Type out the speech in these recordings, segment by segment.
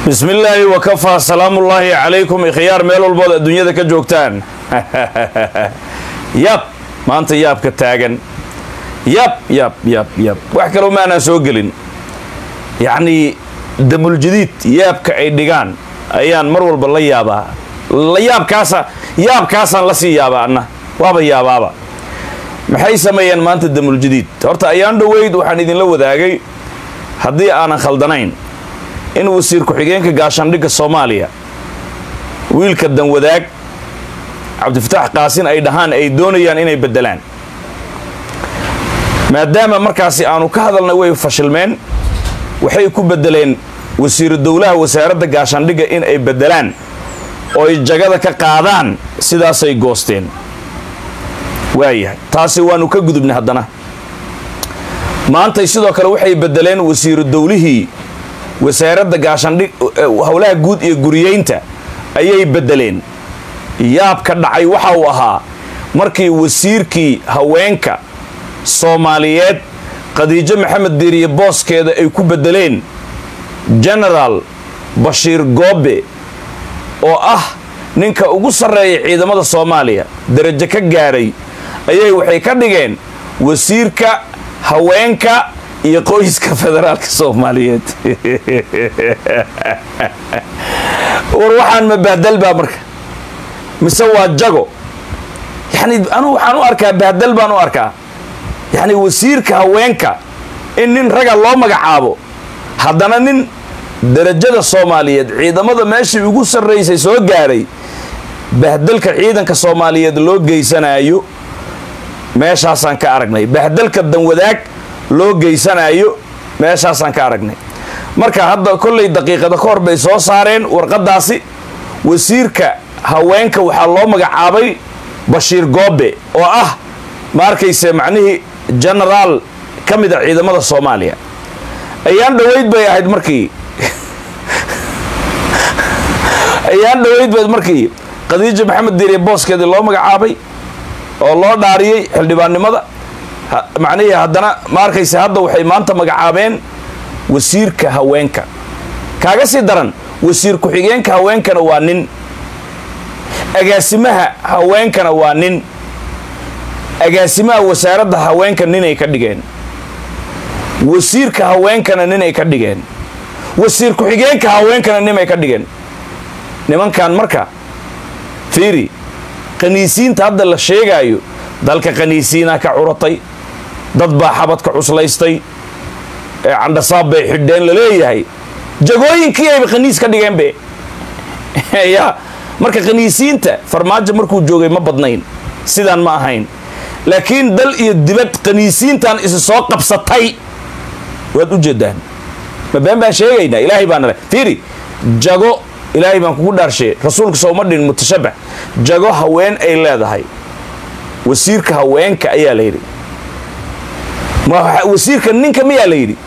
bismi illaahi wakafaa salaamullaahi calaykum ikhyaar meel walbood adduunyada ka joogtaan yab maanta yaabka taagan yab yab yab yab wax kaloo maanaan soo gelin yacnii damuljadiid yaabka ay dhigaan ayaan mar walba la yaabaa yaabkaasa yaabkaasaan la sii yaabaa anna waaba yaabaaba maxay sameeyeen maanta damuljadiid horta ayaan dhoweyd waxaan idinla wadaagay haddii aanan khaldanayn in wasiir ku-xigeenka gaashaandhigga soomaaliya wiilka danwadaag cabdifataax qaasin ay dhahaan ay doonayaan inay beddelaan maadaama markaasi aanu ka hadalnay way fashilmeen waxay ku beddeleen wasiiru dowlaha wasaaradda gaashaandhigga in ay beddelaan oo ay jagada ka qaadaan sidaasay goosteen waayahay taasi waanu ka gudubnay haddana maantay sidoo kale waxay beddeleen wasiiru dowlihii wasaaradda gaashaandhig howlaha guud iyo guriyeynta ayay beddeleen yaabka dhacay waxa uu ahaa markii wasiirkii haweenka soomaaliyeed khadiijo maxamed diiriye booskeeda ay ku beddeleen genaraal bashiir goobe oo ah ninka ugu sarreeya ciidamada soomaaliya darajo ka gaadhay ayay waxay ka dhigeen wasiirka haweenka iyo qoyska federaalka soomaaliyeed war waxaan ma bahdal baa marka mise waa jago yani anugu waxaan u arkaa bahdal baan u arkaa yacni wasiirka haweenka in nin raga loo magacaabo haddana nin darajada soomaaliyeed ciidamada meeshii ugu sarraysay soo gaadhay bahdalka ciidanka soomaaliyeed loo geysanaayo meeshaasaan ka aragnay bahdalka danwadaag loo geysanaayo meeshaasaan ka aragnay marka hadda kollay daqiiqada ka hor bay soo saareen warqaddaasi wasiirka haweenka waxaa loo magacaabay bashiir goobe oo ah ma arkayse macnihii genaraal ka mid a ciidamada soomaaliya ayaan dhoweyd bay ahayd markii ayaan dhoweyd bayd markii khadiija maxamed diiriye booskeedii loo magacaabay oo loo dhaariyey xildhibaannimada macnihii haddana ma arkayse hadda waxay maanta magacaabeen wasiirka haweenka kaaga sii daran wasiir ku-xigeenka haweenkana waa nin agaasimaha haweenkana waa nin agaasimaha wasaaradda haweenka ninay ka dhigeen wasiirka haweenkana ninay ka dhigeen wasiir ku-xigeenka haweenkana ninay ka dhigeen nimankan marka fiiri qaniisiinta hadda la sheegaayo dalka qaniisiinaa ka curatay dad baa xabadka cuslaystay ee candhasaab bay xidheen laleeyahay jagooyinkii ayba khaniis ka dhigeenbe ya marka khaniisiinta farmaajo markuu joogay ma badnayn sidaan ma ahayn laakiin dal iyo dibad khaniisiintan isi soo qabsatay waad u jeedaan ma been baan sheegaynaa ilaahay baana le fiiri jago ilaahay baan kugu dhaarshe rasuulka sooma dhin mutashabax jago haween ay leedahay wasiirka haweenka ayaa la yidhi wasiirka ninka miyaa la yidhi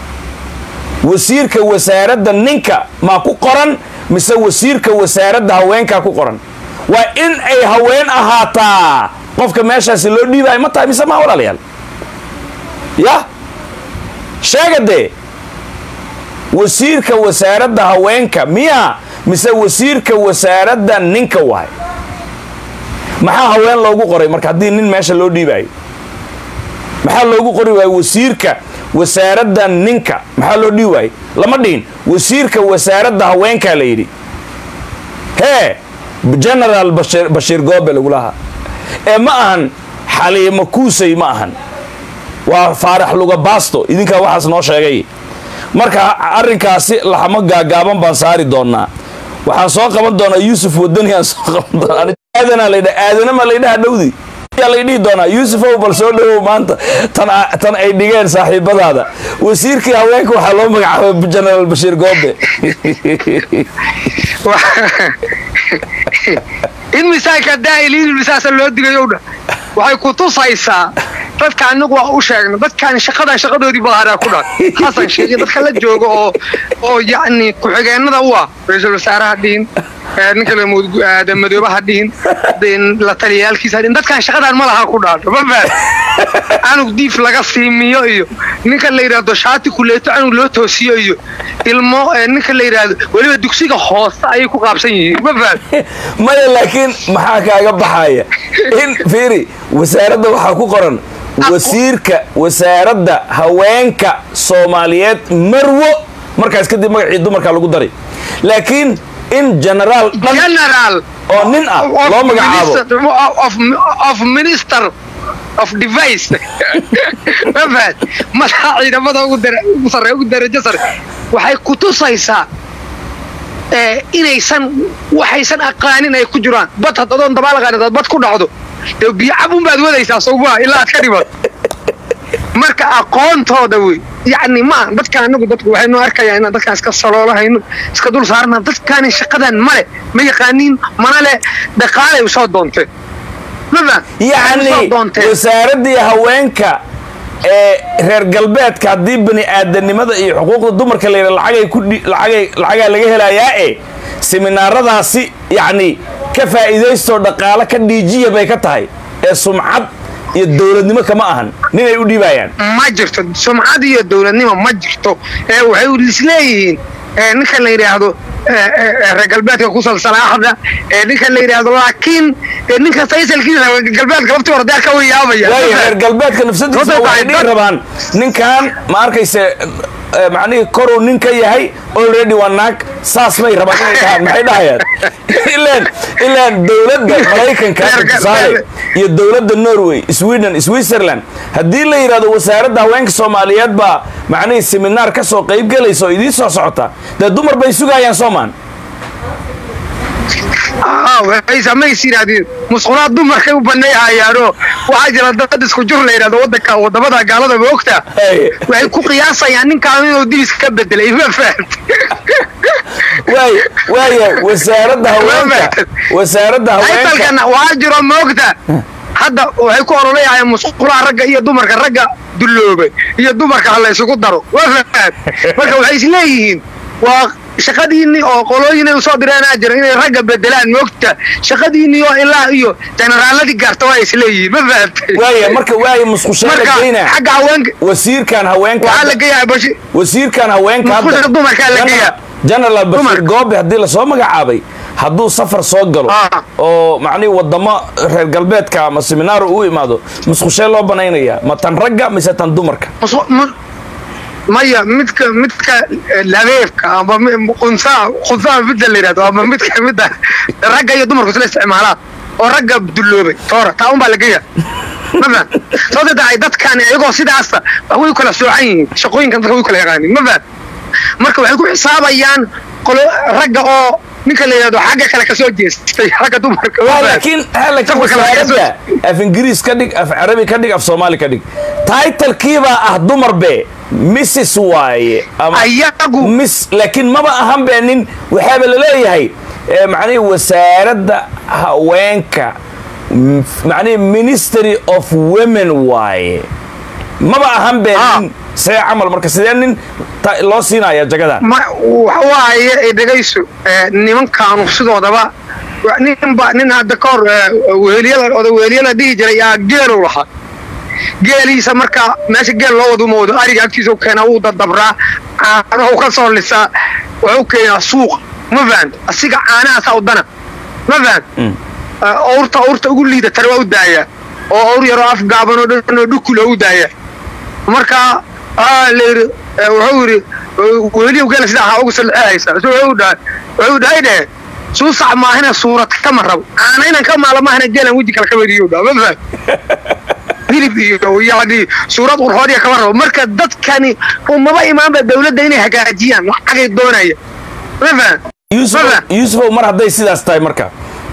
wasiirka wasaaradda ninka maa ku qoran mise wasiirka wasaaradda haweenkaa ku qoran waa in ay haween ahaataa qofka meeshaasi loo dhiibaayo ma tahay mise maa walaalayaal ya sheega dee wasiirka wasaaradda haweenka miyaa mise wasiirka wasaaradda ninka waay maxaa haween loogu qoray marka haddii nin meesha loo dhiibaayo maxaa loogu qori waaye wasiirka wasaaradda ninka maxaa loo dhihi waaye lama dhihin wasiirka wasaaradda haweenkaa la yidhi hee genaraal bashiir goobe lagulahaa ee ma ahan xaliimo kuusay ma ahan waa faarax luga baasto idinkaa waxaas noo sheegay marka arrinkaasi laxamo gaagaaban baan saari doonaa waxaan soo qaban doonaa yuusuf wadani aan soo qaban doonaa aadana laydha aadanama laydhaha dhowdi yaa laydhihi doonaa yuusufow bal soo dhowow maanta tan ay dhigeen saaxiibadaada wasiirkii haweenka waxaa loo magacaabay genaraal bashiir goobe in misaanka daa'iliin misaasa loo digayow dha waxay ku tusaysaa dadka anagu waa u sheegna dadkaan shaqadan shaqadoodii balaaraa ku dhan xasan sheekh dadka la jooga oo oo yacni ku-xigeenada u ah ra-iisul wasaaraha dhihin ee, ninka la mud- aadan madoobe ha dhihin de- la taliyaalkiisa ha dhihin dadkan shaqadan ma laha ku dhaadho ma fahad canug diif laga siimiyo iyo ninka la yidhaahdo shaati kuleeto canug loo toosiyo iyo ilmo ee, ninka la yidhaahdo weliba dugsiga hoose ayay ku qaabsan yihiin ma fahad maya laakiin maxaa kaaga baxaya in fiiri wasaaradda waxaa ku qoran wasiirka wasaaradda haweenka soomaaliyeed marwo markaas kadib magacii dumarkaa lagu daray laakiin in genaraal dhan general oo nin ah of loo magacaabo minister- of, of minister of device ma fahad madaxa ciidamada ugu dara- ugu sare ugu darajo sare waxay ku tusaysaa ee, inaysan waxaysan aqaanin ay ku jiraan bad had adoon dabaal aqaanin hadaad bad ku dhacdo dee biyo cabun baad wadaysaa sowmaa ilaa aad ka dhimato marka aqoontooda wey yacni ma aha dadka anagu dadku waxaynu arkayaa inaan dadkaan iska saloolahayno iska dul saarna dadkaani shaqadan male ma yaqaaniin mana le dhaqaalay usoo doonteen maba yacni wasaaraddii haweenka ee reer galbeedka haddii bani aadanimada iyo xuquuqda dumarka la yidha lacagay ku dhi- lacagay lacagaa laga helayaa e seminaaradaasi yacni ka faa'iidaystoo dhaqaalo ka dhiijiya bay ka tahay ee sumcad iyo dowladnimo kama ahan ninay u dhiibayaan ma jirto sumcad iyo dowladnimo ma jirto ee waxay isleeyihiin ee ninka la yidhaahdo ee, ee, ee, reer galbeedka ku salsalaaxda ee ninka la yidhaahdo laakiin ee ninka saysalkiisa reer galbeedka laftii hore dee ka wayaabaya waayo reer galbeedka nafsadiisa Sababtoo waxay tahay dhihi dad- rabaan ninkan ma arkayse eh, macnihii koruu nin ka yahay already waa naag saas may rabaan inay dhahaan maxay dhahayaan ilaan ilaan dowladda maraykanka Reer gal- tusaale iyo dowladda norway sweden switzerland haddii la yidhahdo wasaaradda haweenka soomaaliyeed baa macnihii seminaar ka soo qayb gelaysa oo idiin soo socota dee dumar bay sugayaan soomaan Ah, waxay samays yidhaahdeen musqulaad dumarkay u baneehayaanoo waxaa jira dad isku jur la yidhahdo wadanka wadamada gaalada ma ogta Hey. waxay ku qiyaasayaan ninkaan inuu dibis ka bedelay ma fahamtay waay waaya wasaaradda haweenka wasaaradda haweenka aytalkana waxaa jiro ma ogta hadda waxay ku ololayahayaan musqulaha ragga iyo dumarka ragga dulloobay iyo dumarka ha la isugu daro waa fahad marka waxay isleeyihiin waa shaqadiinii oo qolooyin usoo direenaa jira inay ragga bedelaan moogta shaqadiinii oo ilaa iyo generaaladii gaarta waa isleeyihiin ma fahamtay waaya marka waaya musqushaa la marka geynaa xagga haweenka wasiirkan haweenka waxaa la hadda- geeyaa bashi wasiirkan haweenka Musqusha hadda- dumarkaa la General- geeyaa. general bashir Dumarka. goobe haddii lasoo magacaabay hadduu safar soo galo Ah. oo macnihi wadamo reer galbeedka ama seminaaro u imaado musqushee loo banaynayaa ma tan ragga mise tan dumarka Musu- mu- maya midka midka eh, labeebka ama mi- qunsaa qunsaa midda la yidhahdo ama midka midda ragga iyo dumarku isla isticmaalaan oo ragga dulloobay toora taa un baa la geeya ma faham sababta tahay dadkan iyagoo sidaasa wax way u kala soocan yihiin shaqooyinkan dadka way u kala yaqaanin ma faham marka waxay ku xisaabayaan qolo ragga oo ninka la yidhahdo xagga kale kasoo jeestay ragga dumarka ma Waa, faham? laakiin ha, laakiin Safka kale kasoo- wasaaradda af ingiriis ka dhig af carabi ka dhig af soomaali ka dhig taitalkiibaa ah dumar be mrs waaye ama ayagu mis laakiin maba ahan bee nin waxaaba laleeyahay eh, macnihi wasaaradda haweenka m- macnihi ministry of women waaye maba ahan bee Ah. nin see camal marka sidee nin ta- loo siinaya jagadan ma waxa waaye ay dhegayso ee, nimankaanu sidoodaba wa- ninba nin hadda ka hor ee, weheliyada oda weheliyada dhihi jiray aa geelow lahaa geeliisa marka meesha geel loo wado uma wado ariga agtiisa u keenaa wuu dadabraa caanahu ka soo lisaa wuxuu keenaa suuqa ma fahant asiga caanahaasaa u dana ma fahant owrta owrta ugu liidatana waa u daayaa oo owr yaroo af gaaban oo dhan oo dhukul oo u daayaa marka aa la yidhi eh, wuxuu yidhi eh, weliyow gela sida ahaa ugu salceehaysa so wuxuu dhahay wuxuu dhahay dheh suusac maahina suurad kama rabo caana inan ka maala maahina geelan weji kale kama riyo dhaa ma faham hilib iyo yani suurad qurxoodiya kama rabo marka dadkani umaba imaanba dawladda inay hagaajiyaan lacagay doonaya ma faham yuusuf Maba. yuusufow mar hadday sidaas tahay marka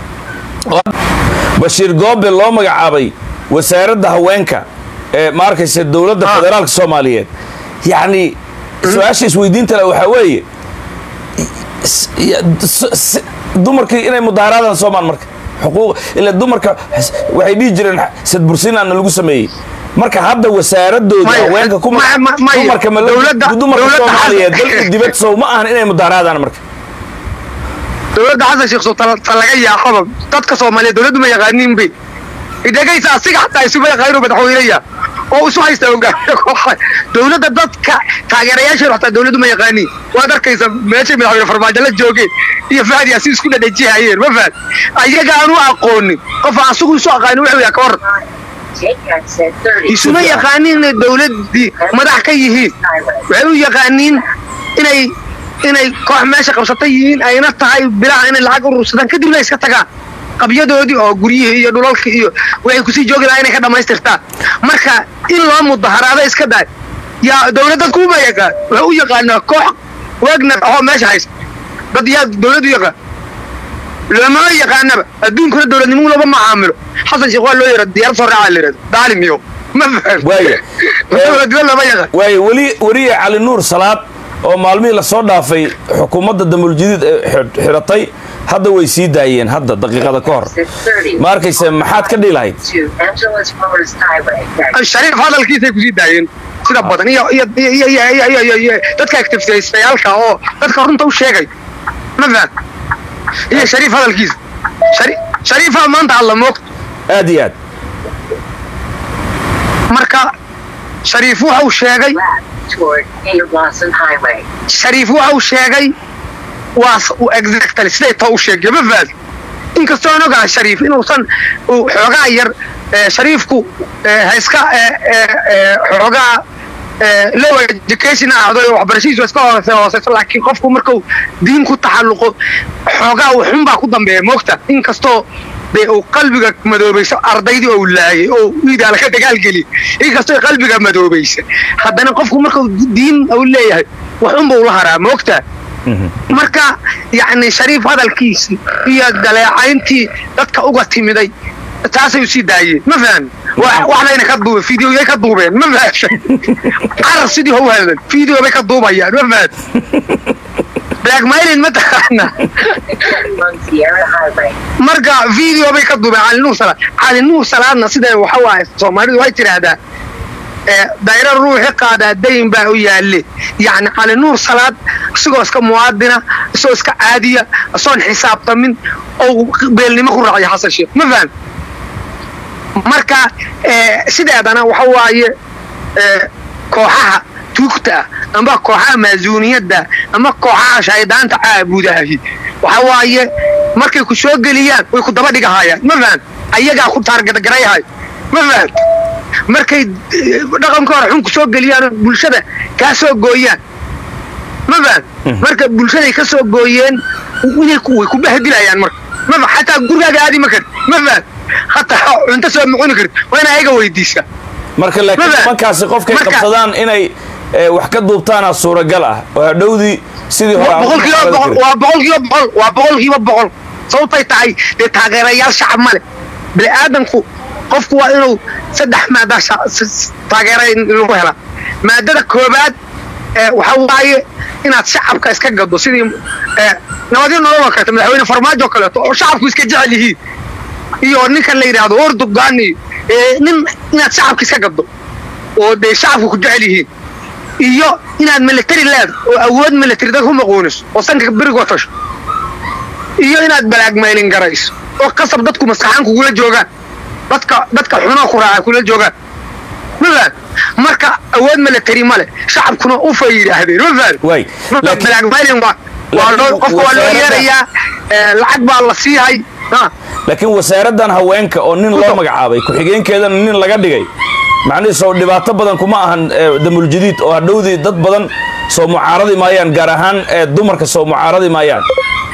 bashiir goobe loo magacaabay wasaaradda haweenka ee ma arkaysa dowladda Ah. federaalka soomaaliyeed yacni su-aasha isweydiinta le waxaa weeye s- ya- s- s- dumarkii inay mudaaharaadaan soomaan marka xuquuq ila dumarka s- waxay dhihi jireen sadbursiinaana lagu sameeyey marka hadda wasaaradooda Maya, haweenka kuma ma- ma- maya. dumarka ma Dowladda- dumarka dowladda soomaaliyeed hadda- dal iyo dibad sow ma ahan inay mudaaharaadaan marka dowladda xasan sheekh sultaan ta laga yaaqaba dadka soomaaliyeed dowladdu ma yaqaaniin bay idhegaysa asiga xataa isuma yaqaano madaxweyneya oo isu haysta hogaamiye kooxa dowladda dadka taageerayaasheedu xataa dowladdu ma yaqaaniin waad arkaysa meeshay madaxweyne farmaajo la joogeen iyo fahdi asi isku dhadhajihayeen ma fahad ayaga aanu aqoonin qof aan asigu isu aqaanin wuxuu yaha ka war isuma yaqaaniin inay dowladdii madax ka yihiin waxay u yaqaaniin inay inay koox meesha qabsata yihiin ayna tahay bilaha inay lacag urursadaan kadibna iska tagaan qabyadoodii oo guryihii iyo dhulalkii iyo waxay kusii joogi lahaa inay ka dhammaystirtaan marka in loo mudaharaado iska daay yaa dowlad dadku uma yaqaan waxay u yaqaanaa koox wagner ahoo meesha haysta dad yaa dowlad u yaqaan lamama yaqaanaba adduunkuna dowladnimo laba macaamilo xasan sheekh waa loo yara diyaarad soo raacaa la yidhahdo daalim iyo ma faham waaya dowladnimo lama yaqaan waaya weli weliya cali nuur salaad oo maalmihii lasoo dhaafay xukuumadda damuuljadiid ee xir- xiratay hadda way sii daayeen hadda daqiiqada ka hor ma arkayse maxaad ka dhihi lahayd shariif hadalkiisay kusii daayeen sida badan iyo iyo iyo iyo iyo iyo iyo iyo dadka activistayaalka oo dadka runta u sheegay ma faham iyo shariif hadalkiisa shari shariifaa maanta alla moogta aad iyo aad marka shariif waxa uu sheegay shariif waxa uu sheegay waa s- uu exactly siday too u sheegay ma fahad inkastoo aan ogahay shariif inuusan uu xoogaa yar ee, shariifku ee, ha iska ee, ee, ee, xoogaa ee, low education ahdo oo waxbarashadiisu iska hoose hooseyso laakiin qofku markuu diin ku taxalluqo xoogaa uu xun baa ku dambeeya moogta inkastoo dee uu qalbiga madoobayso ardaydii oo laayay oo iidaala ka dagaalgeliy inkastoo ay qalbiga madoobaysa haddana qofku markuu diin uu leeyahay waxunba ula haraa moogta marka yacni shariif hadalkiisii iyo daleecayntii dadka uga timiday taasay usii daayeen ma fahan waxbayna ka duubeen fideoyay ka duubeen ma fahan carar sidii hau hadlan fideo bay ka duubayaan ma fahan blackmailin ma taqaana marka video bay ka duubeen cali nuur salaad cali nuur salaadna sida waxa waaye soomaalidu waxay tidhaahdaa ee dayro ruuxi qaadaa dayn baa u yaalle yacni cali nuur salaad isagoo iska muwaadina isagoo iska caadiya isoon xisaabtamin oo beelnimo ku raacya xasan sheekh ma faham marka ee, sideedana waxa waaye ee, kooxaha tuugta ah amba kooxaha maasuuniyadda ama kooxaha shaydaanta caabudahi waxa waaye markay ku soo geliyaan way ku daba dhigahayaan ma faham ayagaa ku taargadgarayahay ma faham markay eh, dhaqanka hore xun ku soo geliyaan oo bulshada kaa soo gooyaan ma faham marka bulshaday ka soo gooyeen inay ku- way ku bahdilayaan marka ma faham xataa gurigaaga aadi ma karid ma faham hataa cunto soo mucuni karid waa ina ayaga weydiisaa marka laakiin Maba- nimankaasi qofkay marka- qabsadaan inay eh, wax ka duubtaana suuragal ah oo hadhowdii sidii hore aan boqol kiiba u boqol qaban waa boqol kiiba boqol waa boqol kiiba boqol sababtay tahay dee taageerayaal shacab ma leh bini aadamku qofku waa inuu saddex maada sha- s- s- taageera in lagu helaa maadada koobaad ee waxa waaye inaad shacabka iska gado sidii ee, nabadyo nolol oo kaleeto madaxweyne farmaajo oo kaleeto oo shacabku iska jecel yihiin iyo ninkan la yidhaahdo ordogan iyo ee, nin inaad shacabka iska gado oo dee shacabku ku jecel yihiin iyo inaad military leedo oo awood military dad ku maquuniso oo sanka berigoo tasho iyo inaad balaagmaylin garayso oo qasab dadku maskaxaan kugula joogaan dadka dadka xunoo ku raaca kula joogaan ma faham marka awood military male shacabkuna ufay yidhaahdeen ma faham Waay, marka laakiin- balaagmaylin waa waa laakiin loo qofka waa loo wasaaradda- yeerayaa ee, lacag baa la siihay ha laakiin wasaaraddan haweenka oo nin loo magacaabay ku-xigeenkeedana nin laga dhigay macnihiis oo dhibaato badan kuma ahan eh, damuuljadiid oo hadhowdii dad badan soo mucaaradi maayaan gaar ahaan eh, dumarka soo mucaaradi maayaan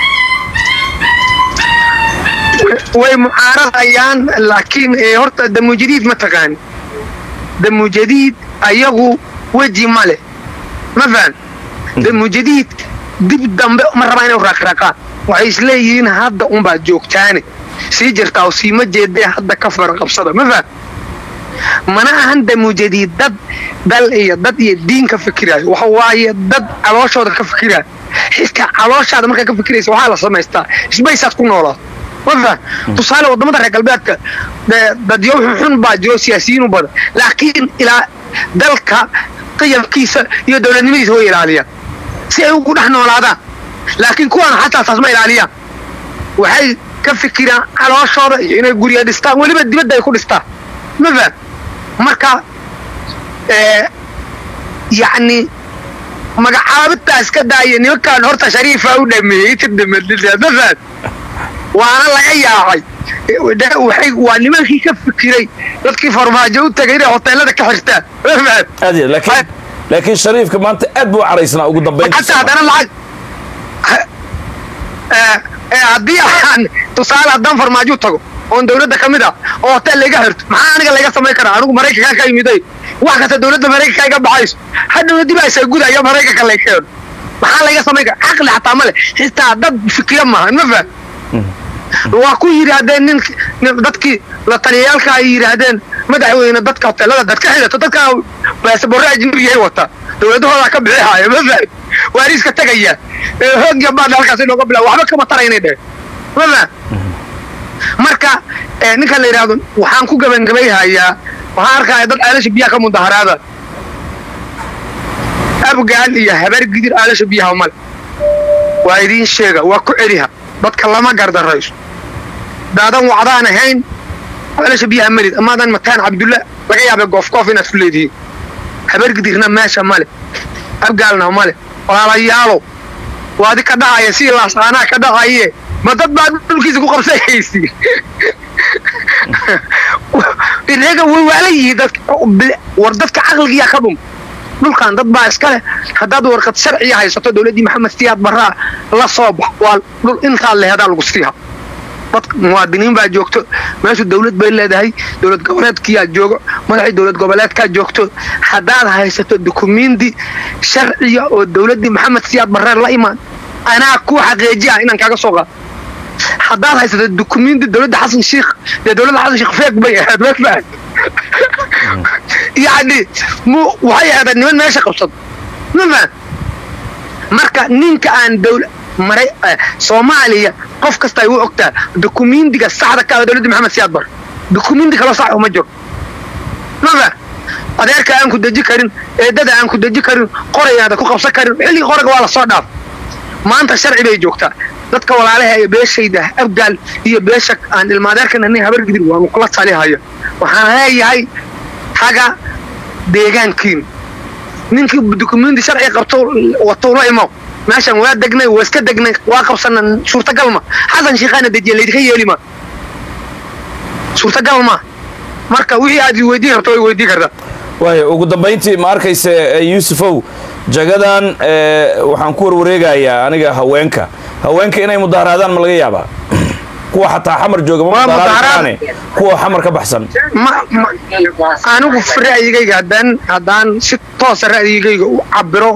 way mucaaradayaan laakiin ee, horta damujadiid ma taqaani damujadiid ayagu weji ma leh ma fahan damujadiid dib dambe ma rabaa inay raaqraaqaan waxay isleeyihiin hadda unbaad joogtaane sii jirtaa oo siima jeedee hadda ka faraqabsada ma fahan mana ahan damujadiid dad dal iyo dad iyo diin ka fikiraayo waxa waaye dad calooshooda ka fikiraayo xitaa calooshaada markaa ka fikiraysa waxaa la samaystaa isbaysaad ku noolaato ma fahan tusaale wadamada reer galbeedka dee dadyo xun baa jiro siyaasiyiin u badan laakiin ilaa dalka qiyamkiisa iyo dowladnimadiisa way ilaaliyaan si ay ugu dhex noolaadaan laakiin kuwan xataa taas ma ilaaliyaan waxay ka fikiraan calooshooda iyo inay gurya dhistaan weliba dibadda ay ku dhistaan ma faham marka yacni magacaabitaas ka daaya nimankaan horta shariifa u dhameeyey tidhamadida ma faham waana laga yaacay waxay waa nimankii ka fikiray dadkii farmaajo u tagay inay hoteelada ka xirtaan ma faham aad iyo laakiin laakiin shariifka maanta aad buu u caraysnaa ugu dambaynta xataa haddana lacag haddii aan tusaale haddaan farmaajo u tago oon dawladda ka mid ah oo hotel layga xirto maxaa aniga layga samayn karaa anigu maraykanka ka yimiday wax kasta dawladda maraykanka iga baxayso hadhowna dib aysa gudaya maraykanka lay keeno maxaa layga samayn karaa caqli xataa male xitaa dad fikira maahan ma faham waa ku yidhaahdeen nin dadkii la taliyayaalka ay yidhaahdeen madaxweyne dadka hoteelada dad ka xidato dadka baasaboorre ajnabiyahay wataa dawladahoodaa ka bixi haaya ma faham waariiska tegaya hoogya baad halkaas inooga bila waxba kama taraynay dheh ma faham marka ninkan la yidhaahdo waxaan ku gebangabayhayaa waxaan arkaya dad aalasha biyaha ka mudaharaada abgaal iyo habar gidir aalasha biyaha male waa idiin sheega waa ku celiha dadka lama gardarayso daadan wacdaan ahayn aalasha biyaha melid amaadan mataan cabdulla laga yaaba goof goof inaad ku leedihiin habar gidirna meesha male abgaalna male walaalayaalo waadi ka dhacaya si laasaanaa ka dhacaye ma dad baa dhulkiisa ku qabsahaysi inaga way waala yihiin war dadka caqligiyaa ka dhum dhulkan dad baa iska leh haddaad warqad sharciya haysato dowladdii maxamed siyaad barraa la soo bax waa dhul intaad lehedaa lagu siiha dadka muwaadiniin baa joogto meeshu dawlad bay leedahay dowlad goboleedkiyaa joogo madaxii dowlad goboleedkaa joogto haddaad haysato dukumenti sharciya oo dowladdii maxamed siyaad barree la imaan anaa ku xaqiijiya inaan kaaga soo qaado haddaad haysato dukumenti dowladda xasan sheikh dee dowladda xasan sheikh feeg bay ahayd ma fahad yacni mu waxay ahayd niman meesha qabsado ma fahad marka ninka aan dowla maray soomaaliya qof kasta ay u ogtaa dukumentiga saxda ka ah dowladda maxamed siyaad bar dukumenti kala sax uma jiro ma fahad adeerka aan ku deji karin eedada aan ku deji karin qorayaada ku qabsan karin xilligii qoraga waa la soo dhaaf maanta sharci bay joogtaa dadka walaalaha ee beeshayda abgaal iyo beesha aan ilmaadeerkanani habar gidir waanu kula talihaya waxaan leeyahay haga deegaankiin ninkii dukumenti sharci qabto watou la imo meeshan waa degnay waa iska degnay waa qabsana suurtagal ma xasan shiikhaana dejiya laydinka yeeli ma suurtagal ma marka wixii aad weydiin karto way weydiin kartaa waaya ugu dambayntii ma arkayse yuusufow jagadan waxaan ku warwareegayaa aniga haweenka haweenka inay mudaharaadaan ma laga yaabaa kuwa xataa xamar jooga ma mudaharaadaane kuwa xamar ka baxsan anigu ra'yigayga haddaan haddaan si toosa ra'yigayga u cabiro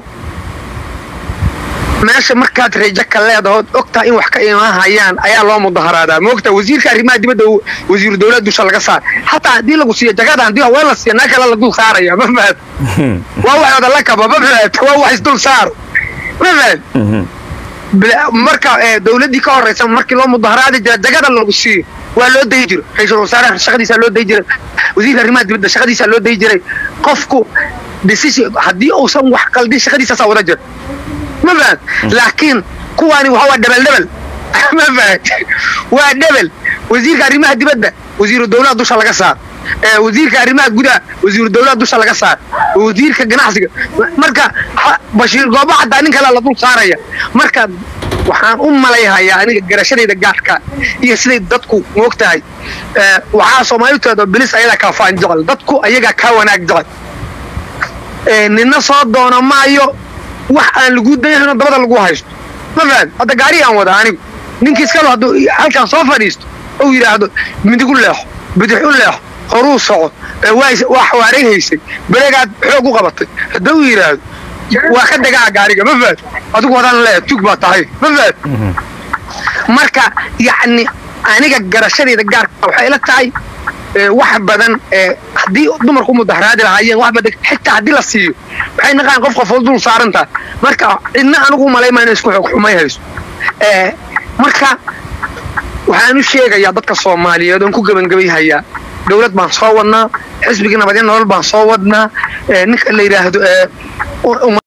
meesha markaad rejo ka leedahood ogtaa in wax ka imaahayaan ayaa loo mudaharaadaa maogtaa wasiirka arrimaha dibadda wasiiru dowlad dusha laga saar xataa haddii lagu siiyo jagada haddii haween la siiyo naa kale la dul saaraya ma fahad waa waxooda la kaba ma fahad waa wax isdul saaro ma fahad marka dowladdii ka horraysa markii loo mudaharaadi jira jagada lagu siiyo waa loo dayi jiro ra-iisul wasaaraha shaqadiisaa loo dayi jiray wasiirka arrimaha dibadda shaqadiisaa loo dayi jiray qofku decision haddii uusan wax qaldin shaqadiisaasaa wada jira ma fahad laakiin kuwaani waxa waa dhebel dhebel ma fahad waa dhebel wasiirka arrimaha dibadda wasiiru dowlada dusha laga saar wasiirka arrimaha gudaha wasiiru dowlada dusha laga saar wasiirka ganacsiga marka bashiir goobo xataa nin kale la dul saaraya marka waxaan u malayhayaa aniga garashadayda gaarka iyo siday dadku moogtahay waxaa soomaaliteeda bilis ayadaa kaa faan jecel dadku ayagaa kaa wanaag jecel nina soo doona maayo wax aan lagu dayahayno dabada lagu haysto ma fahad hadda gaari aan wada anigu ninkii iskalo hadduu halkaan soo fadhiisto ou yidhaahdo midig u leexo bidix u leexo horuu soco waa xawaaray haysay beregaad xoog u qabatay hadduu yidhaahdo waa ka degaa gaariga ma fahad adigu wadaan leeya tug baa tahay ma fahad marka yacni aniga garashadayda gaarka waxay ila tahay wax badan haddii dumarku mudaharaadi lahaayeen wax badan xitaa haddii la siiyo waxay naqaan qof qofood dul saaran tahay marka cidna anigu malayma inay isku xoog xumay hayso marka waxaan u sheegayaa dadka soomaaliyeed oon ku gebangebayhayaa dowlad baan soo wadnaa xisbigii nabadya nolol baan soo wadnaa ninka la yidhaahdo